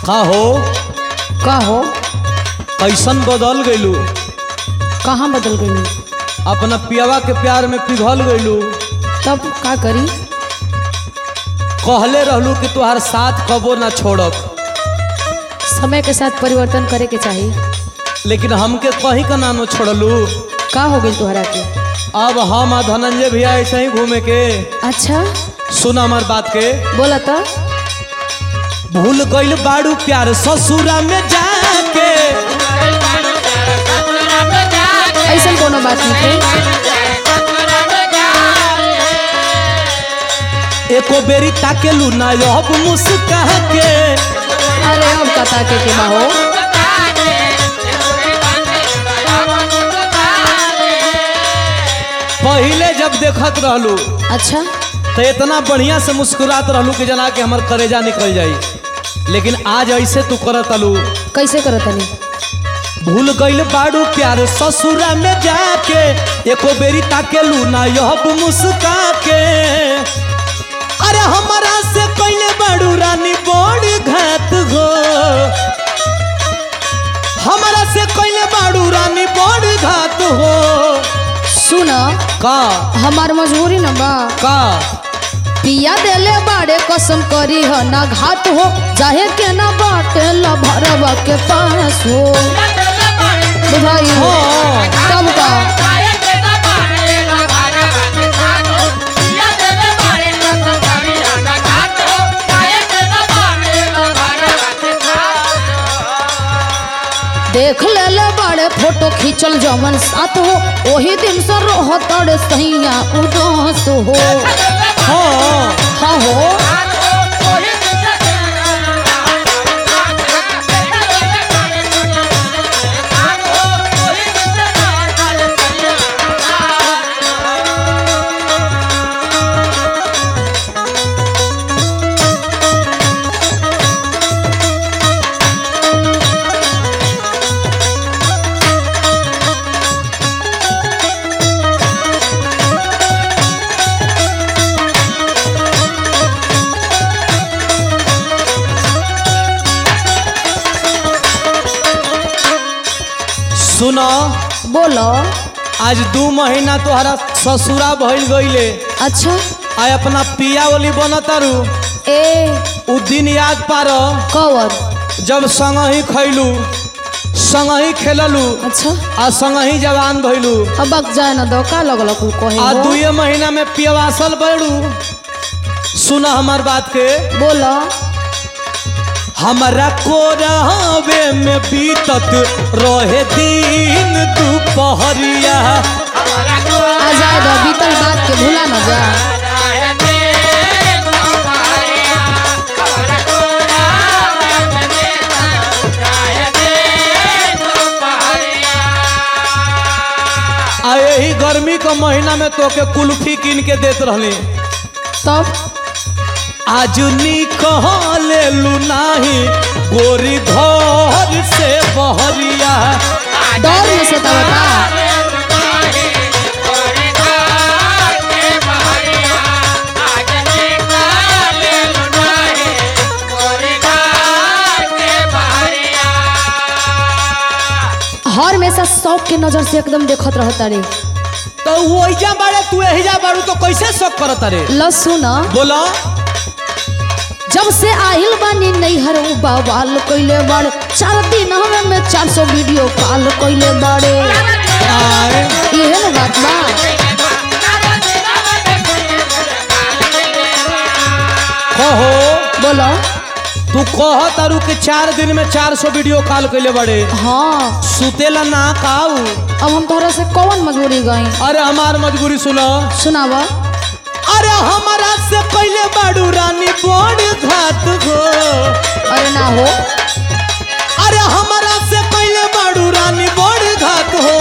का हो का हो कैसन बदल गइलू कहाँ बदल गई अपना पियावा के प्यार में पिघल गइलू तब का करी कहले रहलू कि तुहार साथ कबो ना छोड़ब समय के साथ परिवर्तन करे के चाहिए लेकिन हमके कहीं का नानो छोड़लू का हो गई तोहरा के अब हम आ धनंजय भैया ऐसे ही घूमे के अच्छा सुन हमार बात के बोला तो भूल गइल बाड़ू प्यार ससुरा में जाके ऐसा कोनो बात नहीं है एको बेरी ताकेलू ना अब मुस्का के अरे अब कता के के बा हो पहिले जब देखत रहलू अच्छा तो इतना बढ़िया से मुस्कुरात रहलू कि जना के हमर करेजा निकल जाई लेकिन आज ऐसे तू करत अलू कैसे करत तनी भूल गइल बाड़ू प्यार ससुरा में जाके एको बेरी ताकेलू ना अब मुस्का के अरे हमारा से कइले बाड़ू रानी बड़ी घात हो हमारा से कइले बाड़ू रानी बड़ी घात हो सुन का हमार मजबूरी न बा का पिया देले बाड़े कसम करी ह ना घात हो चाहे के ना बाटे ल भरवा के पास हो बुझाई हो हाँ। तब का देख ले ले बाड़े फोटो खींचल जमन साथ हो ओही दिन से रोहतड़ सैया उदास हो हाँ हाँ हो सुनो बोलो आज दू महीना तोहरा ससुरा भइल गईले अच्छा आ अपना पिया वाली बनतारू ए उ दिन याद पार कवर जब संग ही खैलू संग ही खेललू अच्छा आ संग ही जवान भइलू अब बक जाए ना दो का लगल कुल कहे आ हो? दुए महीना में पियवासल बढ़ू सुना हमार बात के बोलो हमारा कोरावे में बीतत रहे दिन दुपहरिया आ जाए दो बीतल बात के भूला न जा आ यही गर्मी के महीना में तोके कुल्फी कीन के देत रहली तब आज निकले लू नाही गोरी घर से बहरिया डर में से तब का हर हमेशा शौक के नजर से एकदम देखत रहता रे तो वो एजा बाड़े तू एहिजा बाड़ू तो कैसे शौक करत रे ल सुन बोला जब से आहिल बानी नैहर उ बवाल कइले बाड़े चार दिन हमें में चार सौ वीडियो कॉल कइले बाड़े आए इहे न बात बा कहो बोलो तू कह तारू कि चार दिन में चार सौ वीडियो कॉल कैले बड़े हाँ सुतेला ना काऊ अब हम तोहरा से कौन मजबूरी गई अरे हमार मजबूरी सुनो सुनावा अरे हमारा से पहले बाड़ू रानी बड़ घात हो अरे ना हो अरे हमारा से पहले बाड़ू रानी बड़ घात हो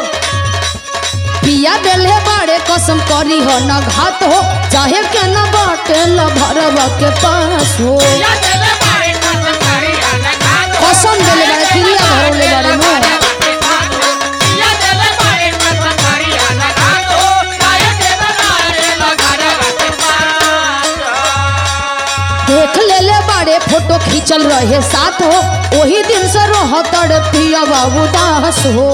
पिया देले बाड़े कसम करी हो न घात हो चाहे के न बाटे ल भरवा के पास हो कसम देले बाड़े क्रिया भरौले बाड़े नो देख ले ले बाड़े फोटो खींच चल रहे साथ हो वही दिन से रह तड़ पिया बाबू दास हो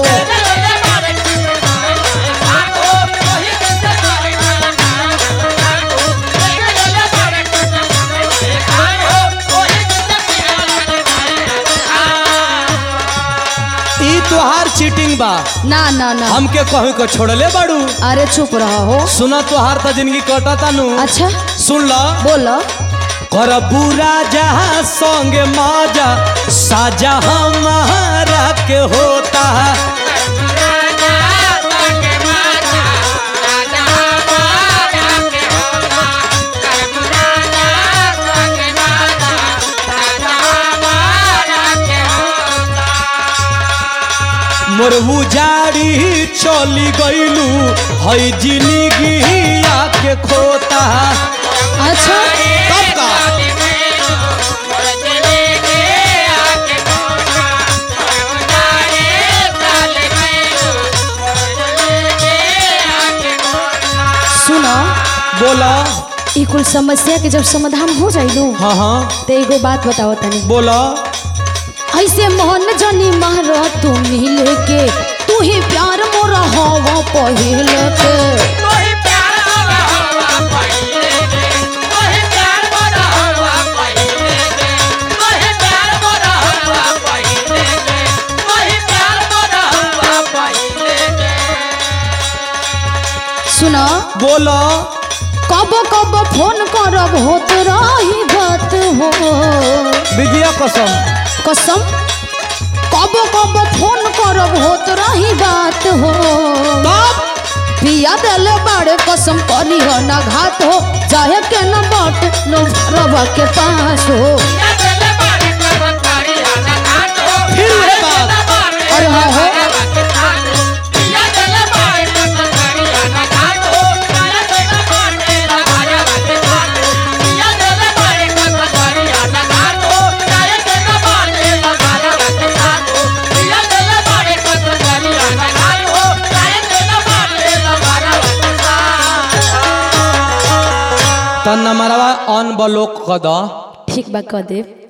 ई तोहार चीटिंग बा ना ना ना हमके कहीं को छोड़ले बाड़ू अरे चुप रहा हो सुना तोहार त जिंदगी कटता नु अच्छा सुन ल बोलो कर बुरा जहाँ संगे माजा साजा हमारा के होता मोर उजाड़ी चली गईलू हई जिंदगी के खोता अच्छा कब का सुनो बोला ई कुल समस्या के जब समाधान हो जाइलो हाँ हाँ तो एगो बात बताओ तनी बोला ऐसे मोहन जनी मारो तू मिल के तू ही प्यार मोरा हवा पहिल के सुनो बोला कब कब फोन करब होत रही बात हो विद्या कसम कसम कब कब फोन करब होत रही बात हो तब पिया दिले बाड़े कसम करी हो ना घात हो चाहे के न बाट नो रवा के पास हो फिर ये बात अरे हाँ हो तन नंबरवा ऑन ब्लॉक कर द ठीक बा कह देव